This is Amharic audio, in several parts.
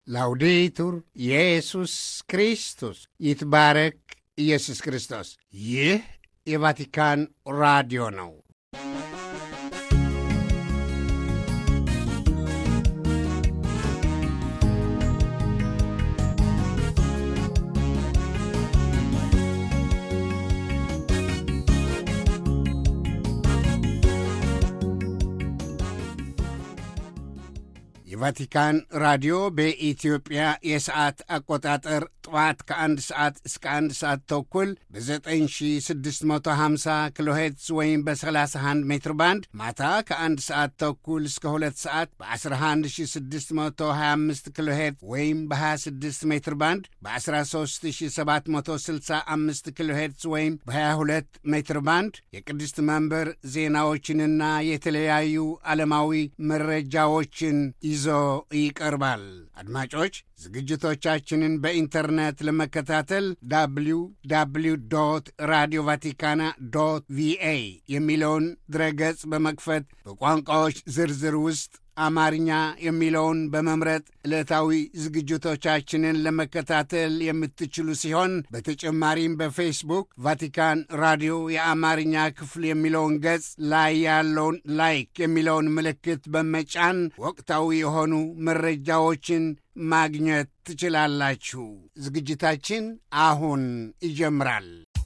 ላውዴቱር ኢየሱስ ክርስቶስ ይትባረክ ኢየሱስ ክርስቶስ። ይህ የቫቲካን ራዲዮ ነው። የቫቲካን ራዲዮ በኢትዮጵያ የሰዓት አቆጣጠር ጠዋት ከአንድ ሰዓት እስከ አንድ ሰዓት ተኩል በ9650 ኪሎ ሄርትዝ ወይም በ31 ሜትር ባንድ ማታ ከአንድ ሰዓት ተኩል እስከ ሁለት ሰዓት በ11625 ኪሎ ሄርትዝ ወይም በ26 ሜትር ባንድ በ13765 ኪሎ ሄርትዝ ወይም በ22 ሜትር ባንድ የቅድስት መንበር ዜናዎችንና የተለያዩ ዓለማዊ መረጃዎችን ይዞ ይቀርባል። አድማጮች ዝግጅቶቻችንን በኢንተርኔት ለመከታተል ዳብሊው ዳብሊው ዶት ራዲዮ ቫቲካና ዶት ቪኤ የሚለውን ድረገጽ በመክፈት በቋንቋዎች ዝርዝር ውስጥ አማርኛ የሚለውን በመምረጥ ዕለታዊ ዝግጅቶቻችንን ለመከታተል የምትችሉ ሲሆን በተጨማሪም በፌስቡክ ቫቲካን ራዲዮ የአማርኛ ክፍል የሚለውን ገጽ ላይ ያለውን ላይክ የሚለውን ምልክት በመጫን ወቅታዊ የሆኑ መረጃዎችን ማግኘት ትችላላችሁ። ዝግጅታችን አሁን ይጀምራል።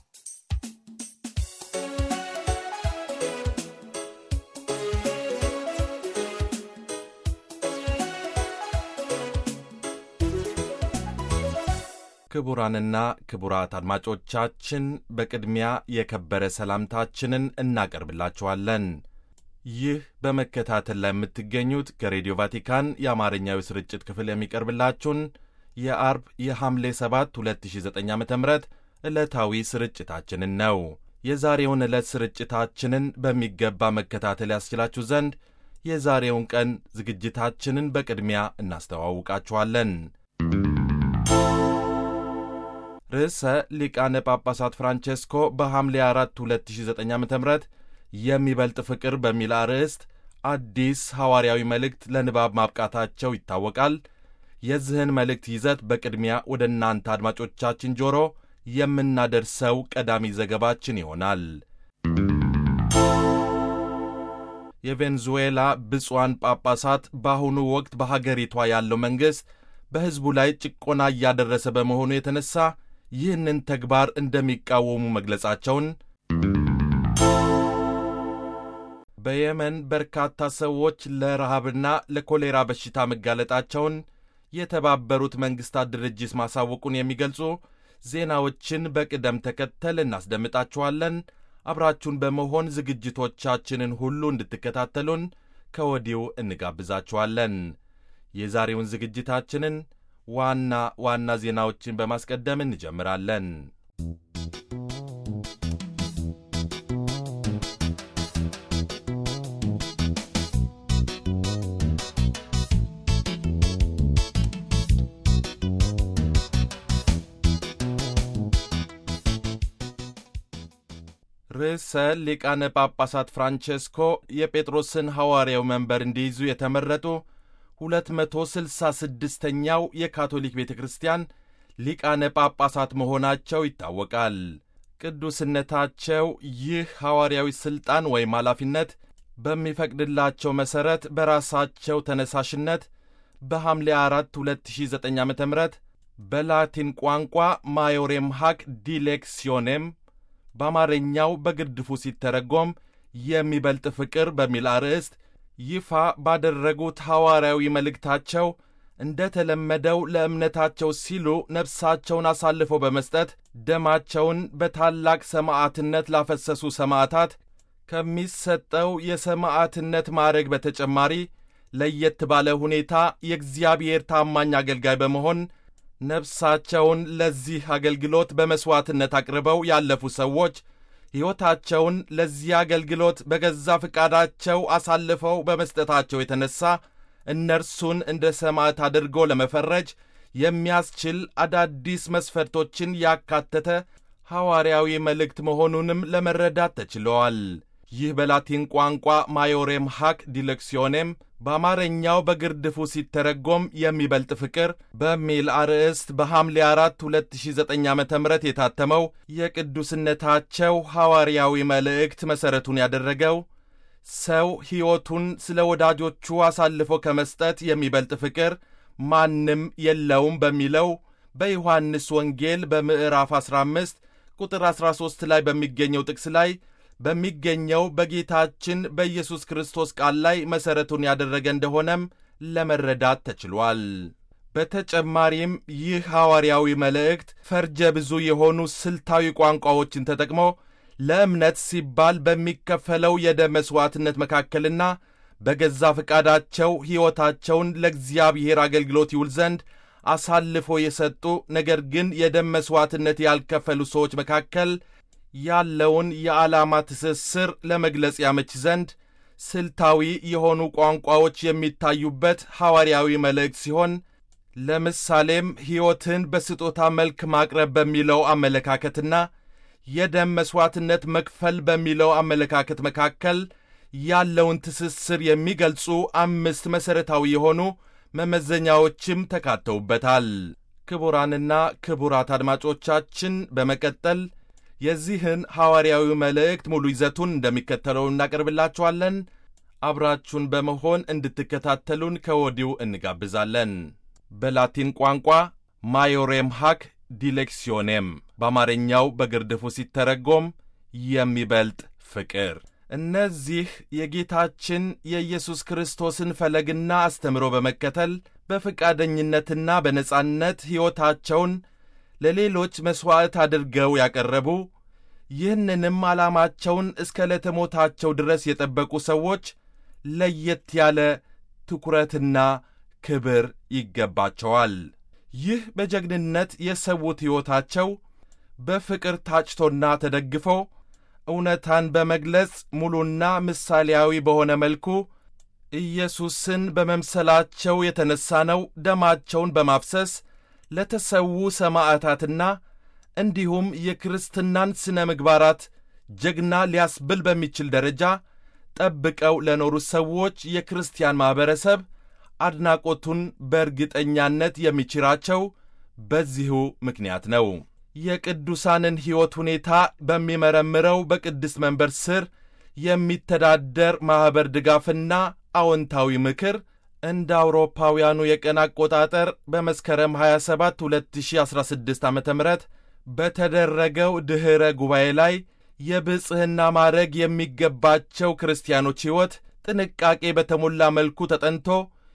ክቡራንና ክቡራት አድማጮቻችን በቅድሚያ የከበረ ሰላምታችንን እናቀርብላችኋለን። ይህ በመከታተል ላይ የምትገኙት ከሬዲዮ ቫቲካን የአማርኛዊ ስርጭት ክፍል የሚቀርብላችሁን የአርብ የሐምሌ 7 2009 ዓ ም ዕለታዊ ስርጭታችንን ነው። የዛሬውን ዕለት ስርጭታችንን በሚገባ መከታተል ያስችላችሁ ዘንድ የዛሬውን ቀን ዝግጅታችንን በቅድሚያ እናስተዋውቃችኋለን። ርዕሰ ሊቃነ ጳጳሳት ፍራንቼስኮ በሐምሌ 4 2009 ዓ ም የሚበልጥ ፍቅር በሚል አርዕስት አዲስ ሐዋርያዊ መልእክት ለንባብ ማብቃታቸው ይታወቃል። የዚህን መልእክት ይዘት በቅድሚያ ወደ እናንተ አድማጮቻችን ጆሮ የምናደርሰው ቀዳሚ ዘገባችን ይሆናል። የቬንዙዌላ ብፁዓን ጳጳሳት በአሁኑ ወቅት በሀገሪቷ ያለው መንግሥት በሕዝቡ ላይ ጭቆና እያደረሰ በመሆኑ የተነሳ ይህንን ተግባር እንደሚቃወሙ መግለጻቸውን፣ በየመን በርካታ ሰዎች ለረሃብና ለኮሌራ በሽታ መጋለጣቸውን የተባበሩት መንግሥታት ድርጅት ማሳወቁን የሚገልጹ ዜናዎችን በቅደም ተከተል እናስደምጣችኋለን። አብራችሁን በመሆን ዝግጅቶቻችንን ሁሉ እንድትከታተሉን ከወዲሁ እንጋብዛችኋለን። የዛሬውን ዝግጅታችንን ዋና ዋና ዜናዎችን በማስቀደም እንጀምራለን። ርዕሰ ሊቃነ ጳጳሳት ፍራንቼስኮ የጴጥሮስን ሐዋርያው መንበር እንዲይዙ የተመረጡ 266ኛው የካቶሊክ ቤተ ክርስቲያን ሊቃነ ጳጳሳት መሆናቸው ይታወቃል። ቅዱስነታቸው ይህ ሐዋርያዊ ሥልጣን ወይም ኃላፊነት በሚፈቅድላቸው መሠረት በራሳቸው ተነሳሽነት በሐምሌ 4 2009 ዓ ም በላቲን ቋንቋ ማዮሬም ሐቅ ዲሌክሲዮኔም በአማርኛው በግድፉ ሲተረጎም የሚበልጥ ፍቅር በሚል አርዕስት ይፋ ባደረጉት ሐዋርያዊ መልእክታቸው እንደ ተለመደው ለእምነታቸው ሲሉ ነፍሳቸውን አሳልፈው በመስጠት ደማቸውን በታላቅ ሰማዕትነት ላፈሰሱ ሰማዕታት ከሚሰጠው የሰማዕትነት ማዕረግ በተጨማሪ ለየት ባለ ሁኔታ የእግዚአብሔር ታማኝ አገልጋይ በመሆን ነፍሳቸውን ለዚህ አገልግሎት በመሥዋዕትነት አቅርበው ያለፉ ሰዎች ሕይወታቸውን ለዚህ አገልግሎት በገዛ ፈቃዳቸው አሳልፈው በመስጠታቸው የተነሣ እነርሱን እንደ ሰማዕት አድርጎ ለመፈረጅ የሚያስችል አዳዲስ መስፈርቶችን ያካተተ ሐዋርያዊ መልእክት መሆኑንም ለመረዳት ተችለዋል። ይህ በላቲን ቋንቋ ማዮሬም ሐቅ ዲሌክሲዮኔም በአማርኛው በግርድፉ ሲተረጎም የሚበልጥ ፍቅር በሚል አርዕስት በሐምሌ 4 2009 ዓ ም የታተመው የቅዱስነታቸው ሐዋርያዊ መልእክት መሠረቱን ያደረገው ሰው ሕይወቱን ስለ ወዳጆቹ አሳልፎ ከመስጠት የሚበልጥ ፍቅር ማንም የለውም በሚለው በዮሐንስ ወንጌል በምዕራፍ 15 ቁጥር 13 ላይ በሚገኘው ጥቅስ ላይ በሚገኘው በጌታችን በኢየሱስ ክርስቶስ ቃል ላይ መሠረቱን ያደረገ እንደሆነም ለመረዳት ተችሏል። በተጨማሪም ይህ ሐዋርያዊ መልእክት ፈርጀ ብዙ የሆኑ ስልታዊ ቋንቋዎችን ተጠቅሞ ለእምነት ሲባል በሚከፈለው የደም መሥዋዕትነት መካከልና በገዛ ፈቃዳቸው ሕይወታቸውን ለእግዚአብሔር አገልግሎት ይውል ዘንድ አሳልፎ የሰጡ ነገር ግን የደም መሥዋዕትነት ያልከፈሉ ሰዎች መካከል ያለውን የዓላማ ትስስር ለመግለጽ ያመች ዘንድ ስልታዊ የሆኑ ቋንቋዎች የሚታዩበት ሐዋርያዊ መልእክት ሲሆን ለምሳሌም ሕይወትን በስጦታ መልክ ማቅረብ በሚለው አመለካከትና የደም መሥዋዕትነት መክፈል በሚለው አመለካከት መካከል ያለውን ትስስር የሚገልጹ አምስት መሠረታዊ የሆኑ መመዘኛዎችም ተካተውበታል። ክቡራንና ክቡራት አድማጮቻችን በመቀጠል የዚህን ሐዋርያዊ መልእክት ሙሉ ይዘቱን እንደሚከተለው እናቀርብላችኋለን። አብራችሁን በመሆን እንድትከታተሉን ከወዲሁ እንጋብዛለን። በላቲን ቋንቋ ማዮሬም ሃክ ዲሌክሲዮኔም በአማርኛው በግርድፉ ሲተረጎም የሚበልጥ ፍቅር። እነዚህ የጌታችን የኢየሱስ ክርስቶስን ፈለግና አስተምሮ በመከተል በፈቃደኝነትና በነጻነት ሕይወታቸውን ለሌሎች መሥዋዕት አድርገው ያቀረቡ ይህንንም ዓላማቸውን እስከ ዕለተ ሞታቸው ድረስ የጠበቁ ሰዎች ለየት ያለ ትኩረትና ክብር ይገባቸዋል። ይህ በጀግንነት የሰዉት ሕይወታቸው በፍቅር ታጭቶና ተደግፎ እውነታን በመግለጽ ሙሉና ምሳሌያዊ በሆነ መልኩ ኢየሱስን በመምሰላቸው የተነሣ ነው ደማቸውን በማፍሰስ ለተሰዉ ሰማዕታትና እንዲሁም የክርስትናን ሥነ ምግባራት ጀግና ሊያስብል በሚችል ደረጃ ጠብቀው ለኖሩ ሰዎች የክርስቲያን ማኅበረሰብ አድናቆቱን በእርግጠኛነት የሚችራቸው በዚሁ ምክንያት ነው። የቅዱሳንን ሕይወት ሁኔታ በሚመረምረው በቅድስት መንበር ስር የሚተዳደር ማኅበር ድጋፍና አዎንታዊ ምክር እንደ አውሮፓውያኑ የቀን አቆጣጠር በመስከረም 27 2016 ዓ ም በተደረገው ድኅረ ጉባኤ ላይ የብጽሕና ማዕረግ የሚገባቸው ክርስቲያኖች ሕይወት ጥንቃቄ በተሞላ መልኩ ተጠንቶ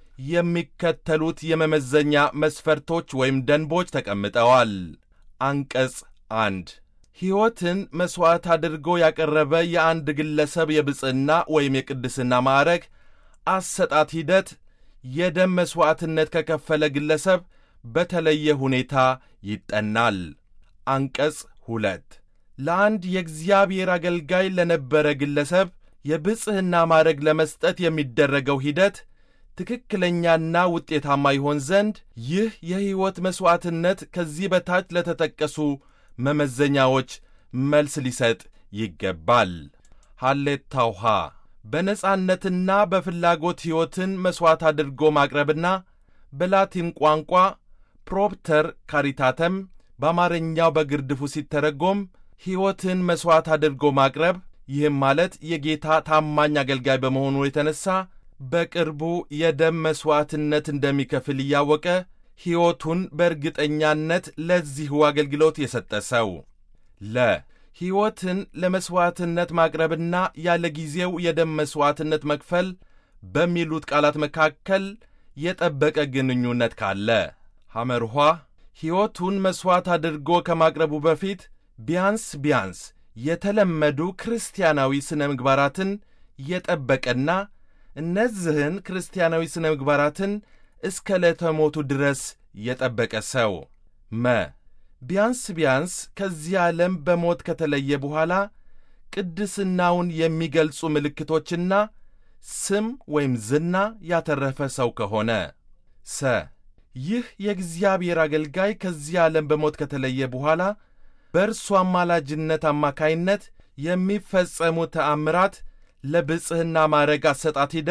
የሚከተሉት የመመዘኛ መስፈርቶች ወይም ደንቦች ተቀምጠዋል። አንቀጽ አንድ ሕይወትን መሥዋዕት አድርጎ ያቀረበ የአንድ ግለሰብ የብጽሕና ወይም የቅድስና ማዕረግ አሰጣት ሂደት የደም መሥዋዕትነት ከከፈለ ግለሰብ በተለየ ሁኔታ ይጠናል። አንቀጽ ሁለት ለአንድ የእግዚአብሔር አገልጋይ ለነበረ ግለሰብ የብጽሕና ማዕረግ ለመስጠት የሚደረገው ሂደት ትክክለኛና ውጤታማ ይሆን ዘንድ ይህ የሕይወት መሥዋዕትነት ከዚህ በታች ለተጠቀሱ መመዘኛዎች መልስ ሊሰጥ ይገባል። ሐሌታ ውሃ በነጻነትና በፍላጎት ሕይወትን መሥዋዕት አድርጎ ማቅረብና በላቲን ቋንቋ ፕሮፕተር ካሪታተም በአማርኛው በግርድፉ ሲተረጎም ሕይወትን መሥዋዕት አድርጎ ማቅረብ ይህም ማለት የጌታ ታማኝ አገልጋይ በመሆኑ የተነሣ በቅርቡ የደም መሥዋዕትነት እንደሚከፍል እያወቀ ሕይወቱን በእርግጠኛነት ለዚሁ አገልግሎት የሰጠ ሰው ለ ሕይወትን ለመሥዋዕትነት ማቅረብና ያለ ጊዜው የደም መሥዋዕትነት መክፈል በሚሉት ቃላት መካከል የጠበቀ ግንኙነት ካለ ሐመርኋ ሕይወቱን መሥዋዕት አድርጎ ከማቅረቡ በፊት ቢያንስ ቢያንስ የተለመዱ ክርስቲያናዊ ሥነ ምግባራትን የጠበቀና እነዚህን ክርስቲያናዊ ሥነ ምግባራትን እስከ ዕለተ ሞቱ ድረስ የጠበቀ ሰው መ ቢያንስ ቢያንስ ከዚህ ዓለም በሞት ከተለየ በኋላ ቅድስናውን የሚገልጹ ምልክቶችና ስም ወይም ዝና ያተረፈ ሰው ከሆነ ሰ ይህ የእግዚአብሔር አገልጋይ ከዚህ ዓለም በሞት ከተለየ በኋላ በእርሱ አማላጅነት አማካይነት የሚፈጸሙ ተአምራት ለብጽሕና ማዕረግ አሰጣት ሂደት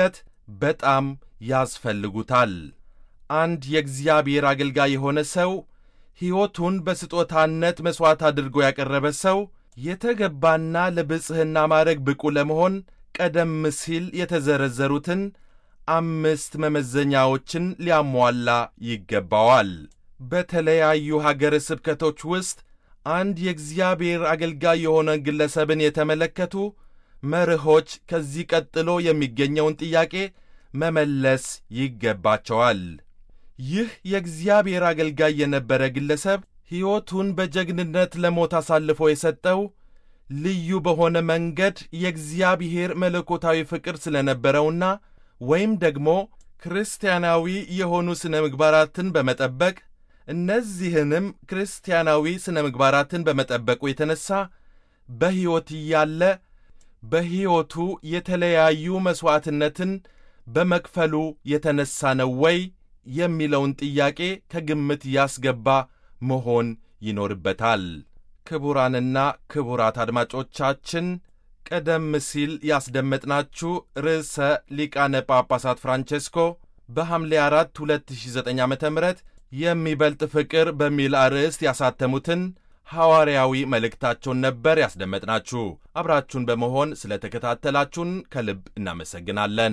በጣም ያስፈልጉታል። አንድ የእግዚአብሔር አገልጋይ የሆነ ሰው ሕይወቱን በስጦታነት መሥዋዕት አድርጎ ያቀረበ ሰው የተገባና ለብጽሕና ማዕረግ ብቁ ለመሆን ቀደም ሲል የተዘረዘሩትን አምስት መመዘኛዎችን ሊያሟላ ይገባዋል። በተለያዩ ሀገረ ስብከቶች ውስጥ አንድ የእግዚአብሔር አገልጋይ የሆነ ግለሰብን የተመለከቱ መርሆች ከዚህ ቀጥሎ የሚገኘውን ጥያቄ መመለስ ይገባቸዋል። ይህ የእግዚአብሔር አገልጋይ የነበረ ግለሰብ ሕይወቱን በጀግንነት ለሞት አሳልፎ የሰጠው ልዩ በሆነ መንገድ የእግዚአብሔር መለኮታዊ ፍቅር ስለነበረውና ወይም ደግሞ ክርስቲያናዊ የሆኑ ሥነ ምግባራትን በመጠበቅ እነዚህንም ክርስቲያናዊ ሥነ ምግባራትን በመጠበቁ የተነሣ በሕይወት እያለ በሕይወቱ የተለያዩ መሥዋዕትነትን በመክፈሉ የተነሣ ነው ወይ የሚለውን ጥያቄ ከግምት ያስገባ መሆን ይኖርበታል። ክቡራንና ክቡራት አድማጮቻችን ቀደም ሲል ያስደመጥናችሁ ርዕሰ ሊቃነ ጳጳሳት ፍራንቼስኮ በሐምሌ 4 2009 ዓ ም የሚበልጥ ፍቅር በሚል አርዕስት ያሳተሙትን ሐዋርያዊ መልእክታቸውን ነበር ያስደመጥናችሁ። አብራችሁን በመሆን ስለ ተከታተላችሁን ከልብ እናመሰግናለን።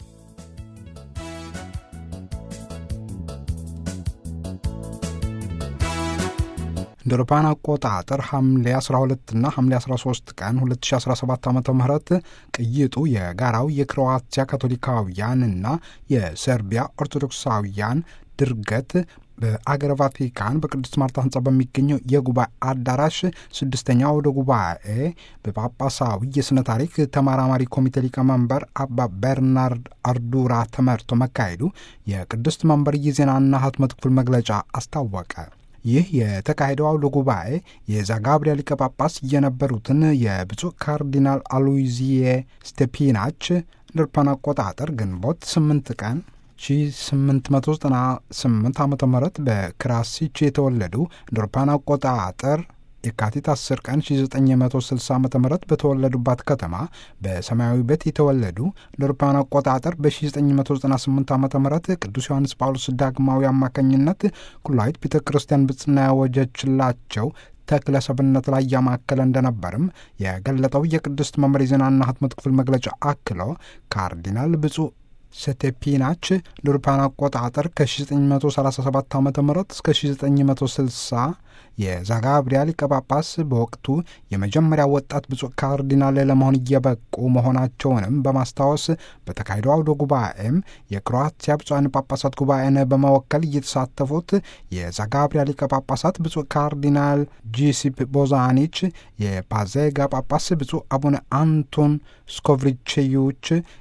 እንደ አውሮፓውያን አቆጣጠር ሐምሌ 12 እና ሐምሌ 13 ቀን 2017 ዓ ም ቅይጡ የጋራው የክሮዋቲያ ካቶሊካውያንና የሰርቢያ ኦርቶዶክሳውያን ድርገት በአገረ ቫቲካን በቅድስት ማርታ ህንጻ በሚገኘው የጉባኤ አዳራሽ ስድስተኛ ወደ ጉባኤ በጳጳሳዊ የሥነ ታሪክ ተመራማሪ ኮሚቴ ሊቀመንበር አባ በርናርድ አርዱራ ተመርቶ መካሄዱ የቅድስት መንበር የዜናና ህትመት ክፍል መግለጫ አስታወቀ። ይህ የተካሄደው አውደ ጉባኤ የዛጋብሪያ ሊቀ ጳጳስ የነበሩትን የብፁዕ ካርዲናል አሉይዚዬ ስቴፒናች እንደ አውሮፓውያን አቆጣጠር ግንቦት 8 ቀን 1898 ዓ ም በክራሲች የተወለዱ እንደ አውሮፓውያን አቆጣጠር የካቲት 10 ቀን 1960 ዓ ም በተወለዱባት ከተማ በሰማያዊ ቤት የተወለዱ እንደ አውሮፓውያን አቆጣጠር በ1998 ዓ ም ቅዱስ ዮሐንስ ጳውሎስ ዳግማዊ አማካኝነት ኩላዊት ቤተ ክርስቲያን ብጽና ያወጀችላቸው ተክለ ሰብነት ላይ ያማከለ እንደነበርም የገለጠው የቅድስት መምር የዜናና ህትመት ክፍል መግለጫ አክሎ ካርዲናል ብፁዕ ሰቴፒናች ለአውሮፓውያን አቆጣጠር ከ1937 ዓ ም እስከ 1960 የዛጋብሪያ ሊቀ ጳጳስ በወቅቱ የመጀመሪያ ወጣት ብፁዕ ካርዲናል ለመሆን እየበቁ መሆናቸውንም በማስታወስ በተካሄደው አውደ ጉባኤም የክሮአቲያ ብፁዓን ጳጳሳት ጉባኤን በመወከል እየተሳተፉት የዛጋብሪያ ሊቀ ጳጳሳት ብፁዕ ካርዲናል ጂሲፕ ቦዛኒች፣ የፓዜጋ ጳጳስ ብፁዕ አቡነ አንቶን ስኮቭሪቼዩች፣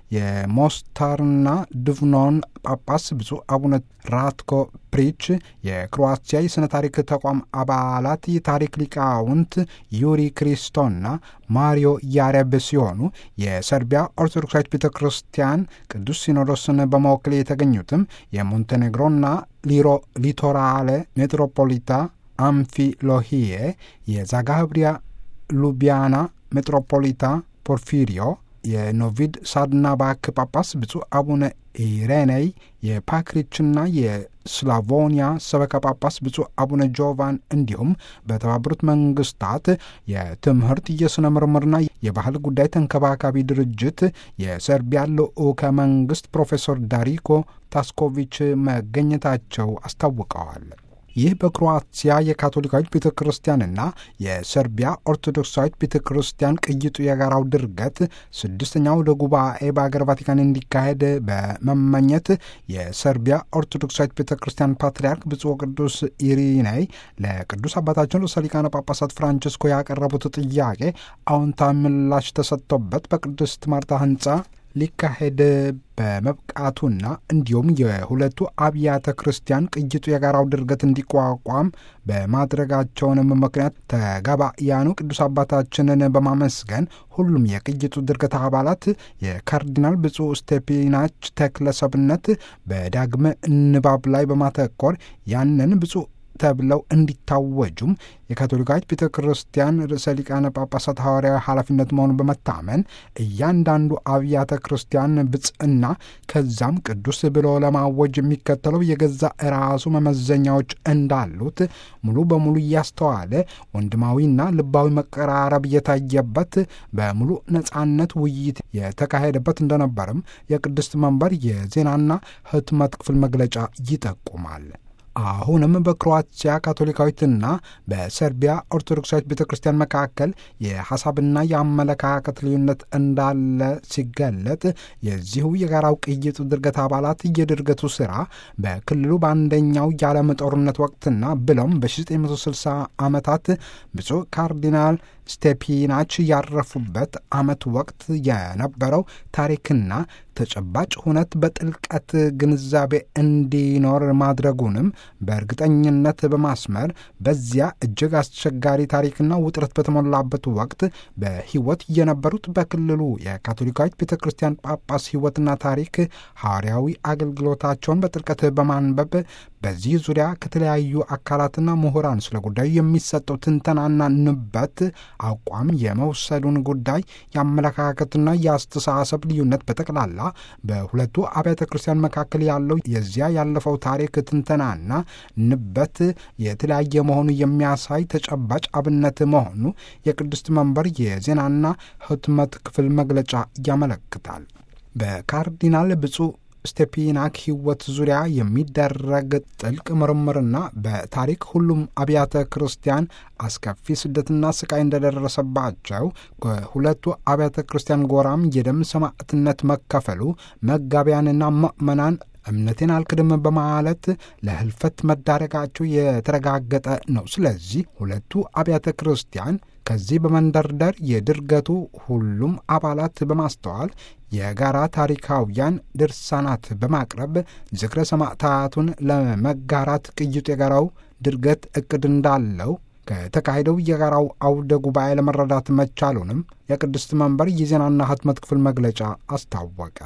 የሞስታርና ድቭኖን ጳጳስ ብፁዕ አቡነ ራትኮ ፕሪች የክሮአቲያ የሥነ ታሪክ ተቋም አባላት የታሪክ ሊቃውንት ዩሪ ክሪስቶና ማሪዮ ያሬብ ሲሆኑ የሰርቢያ ኦርቶዶክሳዊት ቤተ ክርስቲያን ቅዱስ ሲኖዶስን በመወከል የተገኙትም የሞንቴኔግሮና ሊሮ ሊቶራሌ ሜትሮፖሊታ አምፊሎሂዬ የዛጋብሪያ ሉቢያና ሜትሮፖሊታ ፖርፊሪዮ የኖቪድ ሳድናባክ ጳጳስ ብፁዕ አቡነ ኢሬኔይ የፓክሪችና የስላቮኒያ ሰበካ ጳጳስ ብፁዕ አቡነ ጆቫን እንዲሁም በተባበሩት መንግስታት የትምህርት የሥነ ምርምርና የባህል ጉዳይ ተንከባካቢ ድርጅት የሰርቢያ ልዑከ መንግስት ፕሮፌሰር ዳሪኮ ታስኮቪች መገኘታቸው አስታውቀዋል። ይህ በክሮአቲያ የካቶሊካዊት ቤተ ክርስቲያንና የሰርቢያ ኦርቶዶክሳዊት ቤተ ክርስቲያን ቅይጡ የጋራው ድርገት ስድስተኛው ወደ ጉባኤ በአገር ቫቲካን እንዲካሄድ በመመኘት የሰርቢያ ኦርቶዶክሳዊት ቤተ ክርስቲያን ፓትርያርክ ብፁዕ ቅዱስ ኢሪናይ ለቅዱስ አባታችን ርዕሰ ሊቃነ ጳጳሳት ፍራንቸስኮ ያቀረቡት ጥያቄ አዎንታዊ ምላሽ ተሰጥቶበት በቅድስት ማርታ ህንፃ ሊካሄድ በመብቃቱና እንዲሁም የሁለቱ አብያተ ክርስቲያን ቅይጡ የጋራው ድርገት እንዲቋቋም በማድረጋቸውንም ምክንያት ተጋባያኑ ቅዱስ አባታችንን በማመስገን ሁሉም የቅይጡ ድርገት አባላት የካርዲናል ብፁዕ ስቴፒናች ተክለ ሰብነት በዳግመ ንባብ ላይ በማተኮር ያንን ብፁዕ ተብለው እንዲታወጁም የካቶሊካዊት ቤተ ክርስቲያን ርዕሰ ሊቃነ ጳጳሳት ሐዋርያዊ ኃላፊነት መሆኑን በመታመን እያንዳንዱ አብያተ ክርስቲያን ብጽዕና ከዛም ቅዱስ ብሎ ለማወጅ የሚከተለው የገዛ ራሱ መመዘኛዎች እንዳሉት ሙሉ በሙሉ እያስተዋለ ወንድማዊና ልባዊ መቀራረብ የታየበት በሙሉ ነጻነት ውይይት የተካሄደበት እንደነበርም የቅድስት መንበር የዜናና ሕትመት ክፍል መግለጫ ይጠቁማል። አሁንም በክሮአቲያ ካቶሊካዊትና በሰርቢያ ኦርቶዶክሳዊት ቤተ ክርስቲያን መካከል የሐሳብና የአመለካከት ልዩነት እንዳለ ሲገለጥ የዚሁ የጋራው ቅይጥ ድርገት አባላት የድርገቱ ሥራ በክልሉ በአንደኛው የዓለም ጦርነት ወቅትና ብሎም በ1960 ዓመታት ብፁዕ ካርዲናል ስቴፒናች ያረፉበት ዓመት ወቅት የነበረው ታሪክና ተጨባጭ ሁነት በጥልቀት ግንዛቤ እንዲኖር ማድረጉንም በእርግጠኝነት በማስመር በዚያ እጅግ አስቸጋሪ ታሪክና ውጥረት በተሞላበት ወቅት በሕይወት የነበሩት በክልሉ የካቶሊካዊት ቤተ ክርስቲያን ጳጳስ ሕይወትና ታሪክ ሐዋርያዊ አገልግሎታቸውን በጥልቀት በማንበብ በዚህ ዙሪያ ከተለያዩ አካላትና ምሁራን ስለ ጉዳዩ የሚሰጠው ትንተናና ንበት አቋም የመውሰዱን ጉዳይ የአመለካከትና የአስተሳሰብ ልዩነት በጠቅላላ በሁለቱ አብያተ ክርስቲያን መካከል ያለው የዚያ ያለፈው ታሪክ ትንተናና ንበት የተለያየ መሆኑ የሚያሳይ ተጨባጭ አብነት መሆኑ የቅድስት መንበር የዜናና ሕትመት ክፍል መግለጫ ያመለክታል። በካርዲናል ብፁዕ ስቴፒናክ ሕይወት ዙሪያ የሚደረግ ጥልቅ ምርምርና በታሪክ ሁሉም አብያተ ክርስቲያን አስከፊ ስደትና ስቃይ እንደደረሰባቸው ከሁለቱ አብያተ ክርስቲያን ጎራም የደም ሰማዕትነት መከፈሉ መጋቢያንና ምእመናን እምነቴን አልክድም በማለት ለህልፈት መዳረጋቸው የተረጋገጠ ነው። ስለዚህ ሁለቱ አብያተ ክርስቲያን ከዚህ በመንደርደር የድርገቱ ሁሉም አባላት በማስተዋል የጋራ ታሪካውያን ድርሳናት በማቅረብ ዝክረ ሰማዕታቱን ለመጋራት ቅይጡ የጋራው ድርገት እቅድ እንዳለው ከተካሄደው የጋራው አውደ ጉባኤ ለመረዳት መቻሉንም የቅድስት መንበር የዜናና ሕትመት ክፍል መግለጫ አስታወቀ።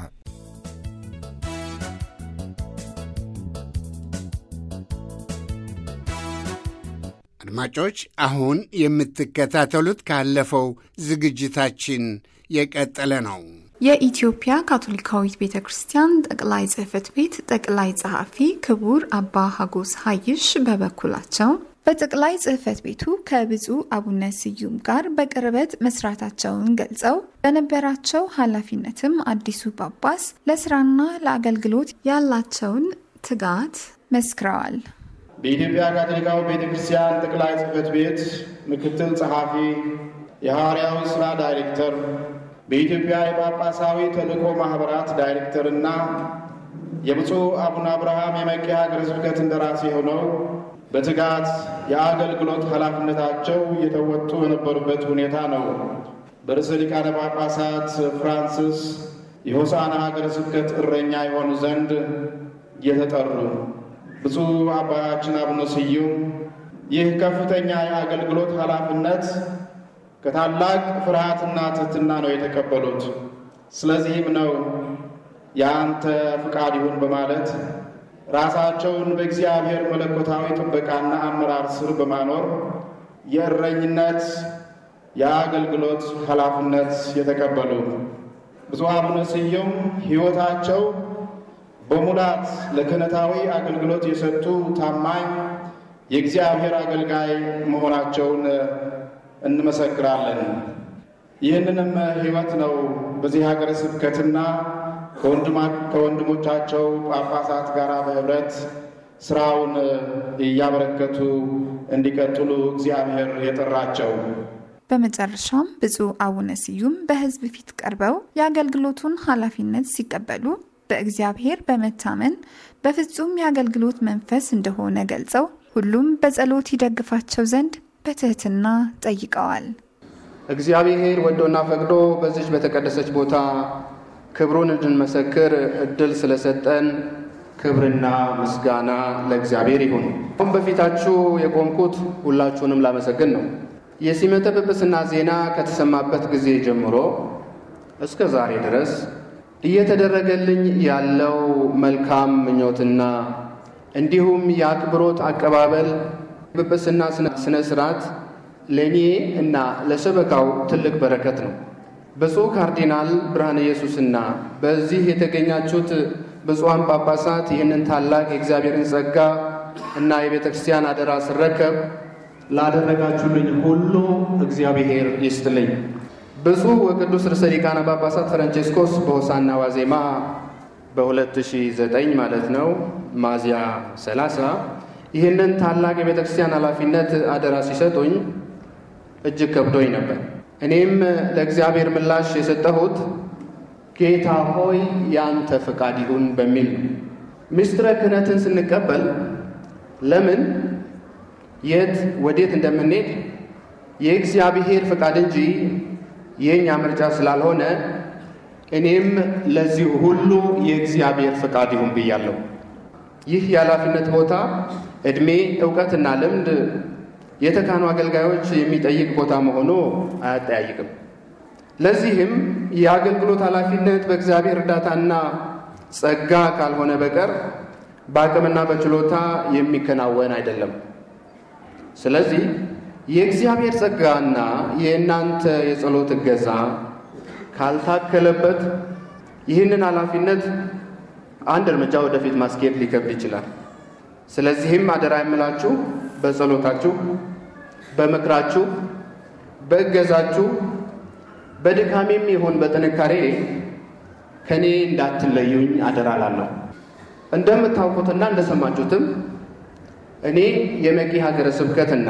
አድማጮች አሁን የምትከታተሉት ካለፈው ዝግጅታችን የቀጠለ ነው። የኢትዮጵያ ካቶሊካዊት ቤተ ክርስቲያን ጠቅላይ ጽሕፈት ቤት ጠቅላይ ጸሐፊ ክቡር አባ ሀጎስ ሀይሽ በበኩላቸው በጠቅላይ ጽሕፈት ቤቱ ከብፁዕ አቡነ ስዩም ጋር በቅርበት መስራታቸውን ገልጸው በነበራቸው ኃላፊነትም አዲሱ ጳጳስ ለስራና ለአገልግሎት ያላቸውን ትጋት መስክረዋል። በኢትዮጵያ ካቶሊካዊ ቤተ ክርስቲያን ጠቅላይ ጽሕፈት ቤት ምክትል ጸሐፊ፣ የሐዋርያዊ ሥራ ዳይሬክተር፣ በኢትዮጵያ የጳጳሳዊ ተልእኮ ማኅበራት ዳይሬክተርና የብፁዕ አቡነ አብርሃም የመቄ ሀገረ ስብከት እንደራሴ ሆነው በትጋት የአገልግሎት ኃላፊነታቸው እየተወጡ በነበሩበት ሁኔታ ነው በርዕሰ ሊቃነ ጳጳሳት ፍራንስስ የሆሳና ሀገረ ስብከት እረኛ የሆኑ ዘንድ እየተጠሩ ብፁዕ አባታችን አቡነ ስዩም ይህ ከፍተኛ የአገልግሎት ኃላፊነት ከታላቅ ፍርሃትና ትሕትና ነው የተቀበሉት። ስለዚህም ነው የአንተ ፍቃድ ይሁን በማለት ራሳቸውን በእግዚአብሔር መለኮታዊ ጥበቃና አመራር ስር በማኖር የእረኝነት የአገልግሎት ኃላፊነት የተቀበሉ ብፁዕ አቡነ ስዩም ሕይወታቸው በሙላት ለክህነታዊ አገልግሎት የሰጡ ታማኝ የእግዚአብሔር አገልጋይ መሆናቸውን እንመሰክራለን። ይህንንም ሕይወት ነው በዚህ ሀገረ ስብከትና ከወንድሞቻቸው ጳጳሳት ጋር በህብረት ስራውን እያበረከቱ እንዲቀጥሉ እግዚአብሔር የጠራቸው። በመጨረሻም ብፁዕ አቡነ ስዩም በሕዝብ ፊት ቀርበው የአገልግሎቱን ኃላፊነት ሲቀበሉ በእግዚአብሔር በመታመን በፍጹም የአገልግሎት መንፈስ እንደሆነ ገልጸው ሁሉም በጸሎት ይደግፋቸው ዘንድ በትህትና ጠይቀዋል። እግዚአብሔር ወዶና ፈቅዶ በዚች በተቀደሰች ቦታ ክብሩን እንድንመሰክር እድል ስለሰጠን ክብርና ምስጋና ለእግዚአብሔር ይሁን። አሁን በፊታችሁ የቆምኩት ሁላችሁንም ላመሰግን ነው። የሲመተ ጵጵስና ዜና ከተሰማበት ጊዜ ጀምሮ እስከ ዛሬ ድረስ እየተደረገልኝ ያለው መልካም ምኞትና እንዲሁም የአክብሮት አቀባበል ጵጵስና ስነ ስርዓት ለእኔ እና ለሰበካው ትልቅ በረከት ነው። ብፁዕ ካርዲናል ብርሃነ ኢየሱስና በዚህ የተገኛችሁት ብፁዓን ጳጳሳት ይህንን ታላቅ የእግዚአብሔርን ጸጋ እና የቤተ ክርስቲያን አደራ ስረከብ ላደረጋችሁልኝ ሁሉ እግዚአብሔር ይስጥልኝ። ብፁዕ ወቅዱስ ርዕሰ ሊቃነ ጳጳሳት ፍራንቼስኮስ በሆሳና ዋዜማ በ2009 ማለት ነው ሚያዝያ 30 ይህንን ታላቅ የቤተ ክርስቲያን ኃላፊነት አደራ ሲሰጡኝ እጅግ ከብዶኝ ነበር። እኔም ለእግዚአብሔር ምላሽ የሰጠሁት ጌታ ሆይ ያንተ ፈቃድ ይሁን በሚል ነው። ምስጢረ ክህነትን ስንቀበል ለምን፣ የት፣ ወዴት እንደምንሄድ የእግዚአብሔር ፈቃድ እንጂ የእኛ ምርጫ ስላልሆነ እኔም ለዚሁ ሁሉ የእግዚአብሔር ፈቃድ ይሁን ብያለሁ። ይህ የኃላፊነት ቦታ ዕድሜ፣ እውቀትና ልምድ የተካኑ አገልጋዮች የሚጠይቅ ቦታ መሆኑ አያጠያይቅም። ለዚህም የአገልግሎት ኃላፊነት በእግዚአብሔር እርዳታና ጸጋ ካልሆነ በቀር በአቅምና በችሎታ የሚከናወን አይደለም። ስለዚህ የእግዚአብሔር ጸጋና የእናንተ የጸሎት እገዛ ካልታከለበት ይህንን ኃላፊነት አንድ እርምጃ ወደፊት ማስኬድ ሊከብድ ይችላል። ስለዚህም አደራ የምላችሁ በጸሎታችሁ፣ በምክራችሁ፣ በእገዛችሁ በድካሜም ይሁን በጥንካሬ ከእኔ እንዳትለዩኝ አደራ ላለሁ። እንደምታውቁትና እንደሰማችሁትም እኔ የመቂ ሀገረ ስብከትና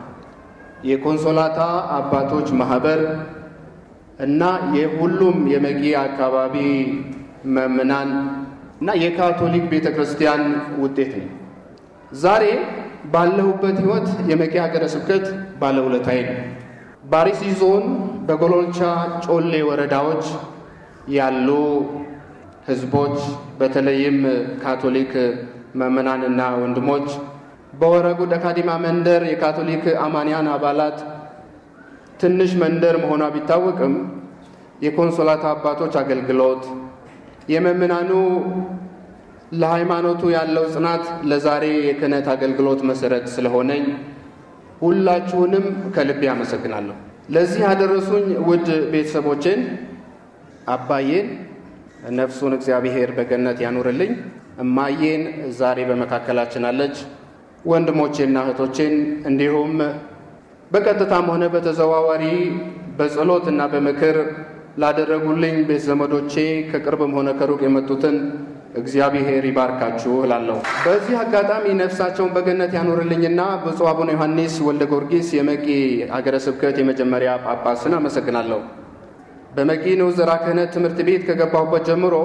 የኮንሶላታ አባቶች ማህበር እና የሁሉም የመቂ አካባቢ መምናን እና የካቶሊክ ቤተ ክርስቲያን ውጤት ነው። ዛሬ ባለሁበት ሕይወት የመቂ ሀገረ ስብከት ባለውለታዬ ነው። በአርሲ ዞን በጎሎልቻ ጮሌ ወረዳዎች ያሉ ህዝቦች በተለይም ካቶሊክ መምህራንና ወንድሞች በወረጉ ደካዲማ መንደር የካቶሊክ አማንያን አባላት ትንሽ መንደር መሆኗ ቢታወቅም የኮንሶላት አባቶች አገልግሎት የመምህራኑ ለሃይማኖቱ ያለው ጽናት ለዛሬ የክህነት አገልግሎት መሰረት ስለሆነኝ ሁላችሁንም ከልቤ አመሰግናለሁ። ለዚህ ያደረሱኝ ውድ ቤተሰቦቼን አባዬን ነፍሱን እግዚአብሔር በገነት ያኑርልኝ፣ እማዬን ዛሬ በመካከላችን አለች፣ ወንድሞቼና እህቶቼን እንዲሁም በቀጥታም ሆነ በተዘዋዋሪ በጸሎትና በምክር ላደረጉልኝ ቤተ ዘመዶቼ ከቅርብም ሆነ ከሩቅ የመጡትን እግዚአብሔር ይባርካችሁ እላለሁ። በዚህ አጋጣሚ ነፍሳቸውን በገነት ያኖርልኝና ብፁዕ አቡነ ዮሐንስ ወልደ ጊዮርጊስ የመቂ ሀገረ ስብከት የመጀመሪያ ጳጳስን አመሰግናለሁ። በመቂ ንዑስ ዘርዓ ክህነት ትምህርት ቤት ከገባሁበት ጀምሮ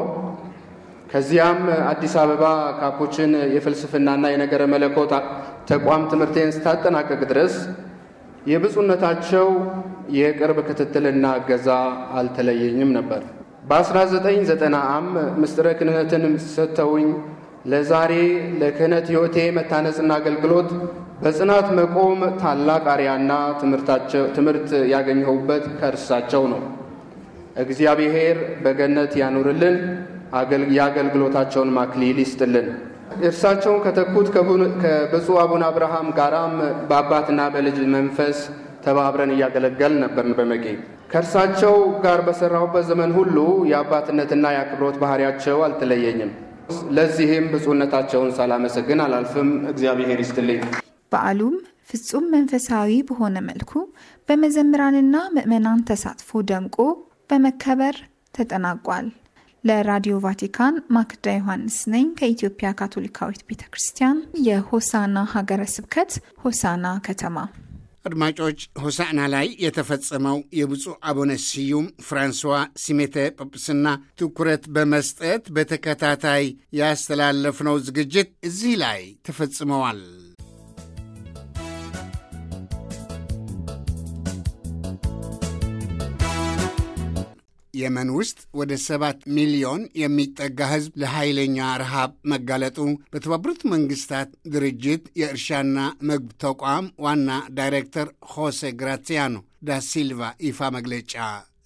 ከዚያም አዲስ አበባ ካፑችን የፍልስፍናና የነገረ መለኮት ተቋም ትምህርቴን ስታጠናቀቅ ድረስ የብፁዕነታቸው የቅርብ ክትትልና እገዛ አልተለየኝም ነበር። በ1990 ዓ.ም ምስጢረ ክህነትን ሰጥተውኝ ለዛሬ ለክህነት ሕይወቴ መታነጽና አገልግሎት በጽናት መቆም ታላቅ አርያና ትምህርት ያገኘሁበት ከእርሳቸው ነው። እግዚአብሔር በገነት ያኑርልን፣ የአገልግሎታቸውን ማክሊል ይስጥልን። እርሳቸውን ከተኩት ከብፁዕ አቡነ አብርሃም ጋራም በአባትና በልጅ መንፈስ ተባብረን እያገለገል ነበርን በመቄ ከእርሳቸው ጋር በሠራሁበት ዘመን ሁሉ የአባትነትና የአክብሮት ባህሪያቸው አልተለየኝም። ለዚህም ብፁዕነታቸውን ሳላመሰግን አላልፍም። እግዚአብሔር ይስጥልኝ። በዓሉም ፍጹም መንፈሳዊ በሆነ መልኩ በመዘምራንና ምዕመናን ተሳትፎ ደምቆ በመከበር ተጠናቋል። ለራዲዮ ቫቲካን ማክዳ ዮሐንስ ነኝ ከኢትዮጵያ ካቶሊካዊት ቤተ ክርስቲያን የሆሳና ሀገረ ስብከት ሆሳና ከተማ። አድማጮች ሆሳዕና ላይ የተፈጸመው የብፁዕ አቡነ ስዩም ፍራንስዋ ሲሜተ ጵጵስና ትኩረት በመስጠት በተከታታይ ያስተላለፍነው ዝግጅት እዚህ ላይ ተፈጽመዋል። የመን ውስጥ ወደ ሰባት ሚሊዮን የሚጠጋ ሕዝብ ለኃይለኛ ረሃብ መጋለጡ በተባበሩት መንግስታት ድርጅት የእርሻና ምግብ ተቋም ዋና ዳይሬክተር ሆሴ ግራሲያኖ ዳ ሲልቫ ይፋ መግለጫ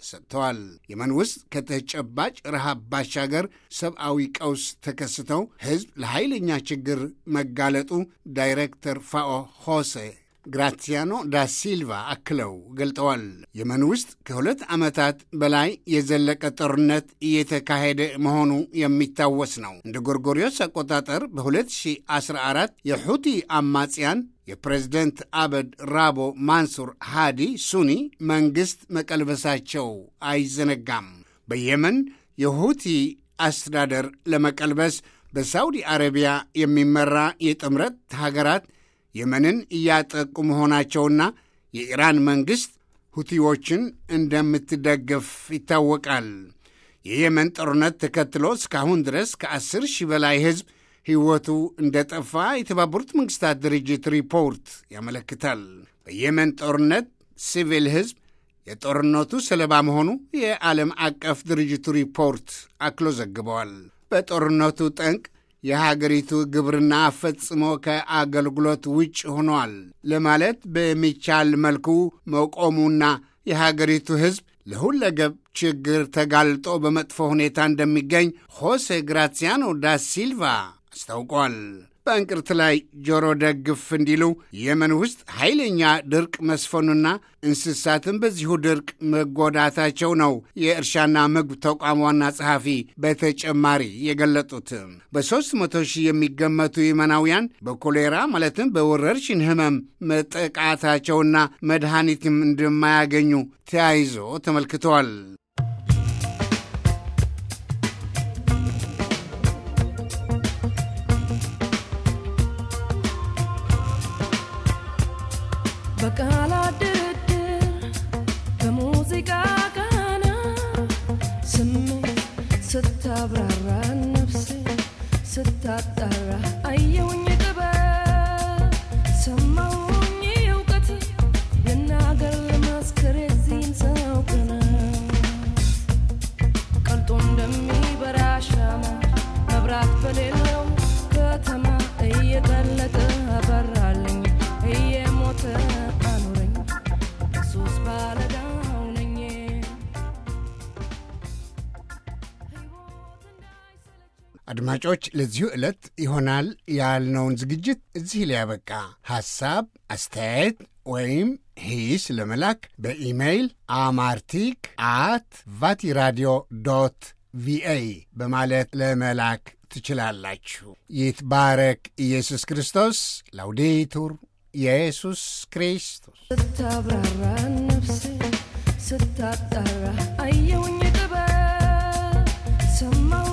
ሰጥተዋል። የመን ውስጥ ከተጨባጭ ረሃብ ባሻገር ሰብአዊ ቀውስ ተከስተው ሕዝብ ለኃይለኛ ችግር መጋለጡ ዳይሬክተር ፋኦ ሆሴ ግራሲያኖ ዳ ሲልቫ አክለው ገልጠዋል። የመን ውስጥ ከሁለት ዓመታት በላይ የዘለቀ ጦርነት እየተካሄደ መሆኑ የሚታወስ ነው። እንደ ጎርጎሪዮስ አቆጣጠር በ2014 የሑቲ አማጽያን የፕሬዝደንት አበድ ራቦ ማንሱር ሃዲ ሱኒ መንግሥት መቀልበሳቸው አይዘነጋም። በየመን የሁቲ አስተዳደር ለመቀልበስ በሳውዲ አረቢያ የሚመራ የጥምረት ሀገራት የመንን እያጠቁ መሆናቸውና የኢራን መንግሥት ሁቲዎችን እንደምትደግፍ ይታወቃል። የየመን ጦርነት ተከትሎ እስካሁን ድረስ ከአስር ሺህ በላይ ሕዝብ ሕይወቱ እንደ ጠፋ የተባበሩት መንግሥታት ድርጅት ሪፖርት ያመለክታል። በየመን ጦርነት ሲቪል ሕዝብ የጦርነቱ ሰለባ መሆኑ የዓለም አቀፍ ድርጅቱ ሪፖርት አክሎ ዘግበዋል። በጦርነቱ ጠንቅ የሀገሪቱ ግብርና ፈጽሞ ከአገልግሎት ውጭ ሆኗል ለማለት በሚቻል መልኩ መቆሙና የሀገሪቱ ሕዝብ ለሁለገብ ችግር ተጋልጦ በመጥፎ ሁኔታ እንደሚገኝ ሆሴ ግራሲያኖ ዳ ሲልቫ አስታውቋል። በእንቅርት ላይ ጆሮ ደግፍ እንዲሉ የመን ውስጥ ኃይለኛ ድርቅ መስፈኑና እንስሳትን በዚሁ ድርቅ መጎዳታቸው ነው የእርሻና ምግብ ተቋም ዋና ጸሐፊ በተጨማሪ የገለጡት። በሦስት መቶ ሺህ የሚገመቱ የመናውያን በኮሌራ ማለትም በወረርሽኝ ሕመም መጠቃታቸውና መድኃኒትም እንደማያገኙ ተያይዞ ተመልክተዋል። በቃላት ድርድር በሙዚቃ ቃና ስሜት ስታብራራ ነፍሴ ስታጣራ አየውኝ ጥበብ ሰማውኝ እውቀት ልናገር ልመስክር የዚህን ሰው ቅናት ቀልጦ እንደሚበራ ሻማ መብራት በሌለው ከተማ እየቀለጠ አበራልኝ እየሞተ አኑረኝ ኢየሱስ ባለዳው ነኝ አድማጮች ለዚሁ ዕለት ይሆናል ያልነውን ዝግጅት እዚህ ላይ ያበቃ። ሐሳብ፣ አስተያየት ወይም ሂስ ለመላክ በኢሜይል አማርቲክ አት ቫቲራዲዮ ዶት ቪኦኤ በማለት ለመላክ ትችላላችሁ። ይትባረክ ኢየሱስ ክርስቶስ። ላውዴቱር ኢየሱስ ክርስቶስ ስታብራራ ነፍሴ ስታጣራ አየውኝ ጥበብ ሰማው